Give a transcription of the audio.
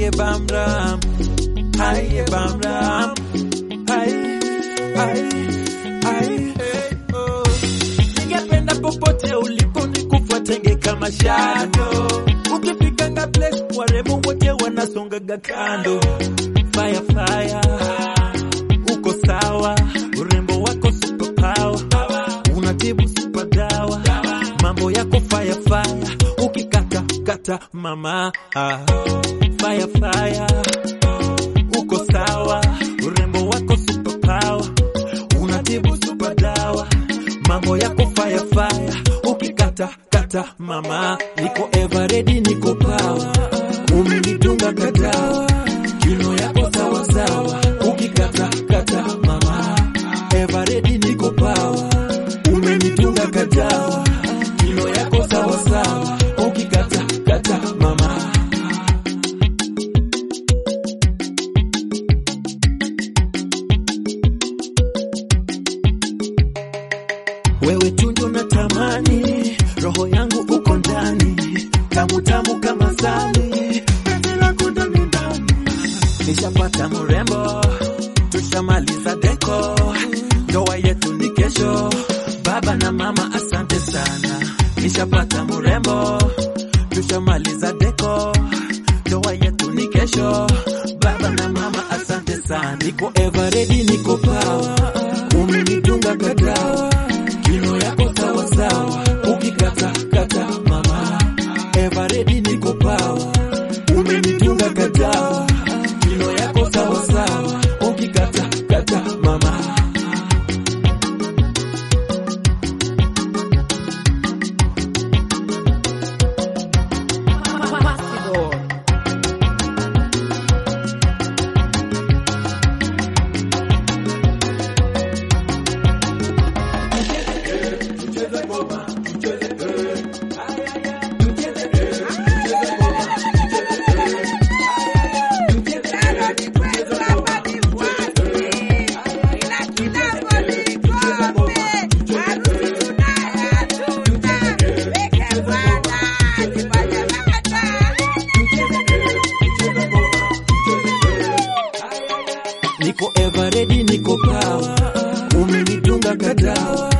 Haye bamram, haye bamram, haye, haye, haye, hey, oh. Ningependa popote ulipo nikufuatenge kama shadow. Ukifikanga place warembo wote wanasongaga kando. Fire fire, uko sawa, urembo wako super power, unatibu super dawa, mambo yako fire fire, ukikata kata mama ah. Fire fire, uko sawa, urembo wako super power, unatibu super dawa, mambo yako fire fire, ukikata kata mama, niko ever ready, niko power, umenitunga kadawa, kino yako sawa sawa, ukikata kata mama, ever ready, niko power, umenitunga kadawa, kino yako sawa sawa, ukikata kata mama. Wewe tundu na tamani, roho yangu uko ndani, tamu tamu kama sali, penzi lako ndani ndani. Nishapata mrembo, tushamaliza deko, ndoa yetu ni kesho. Baba na mama, asante sana. Nishapata mrembo, tushamaliza deko, ndoa yetu ni kesho. Baba na mama, asante sana. Niko ever ready, niko power, umenitunga kadawa kino yako sawa sawa, ukikata kata mama, ever ready niko power, umenitunga kadawa, kino yako sawa sawa, ukikata kata mama. Possible. Niko ever ready, niko power, umenitunga kadawa,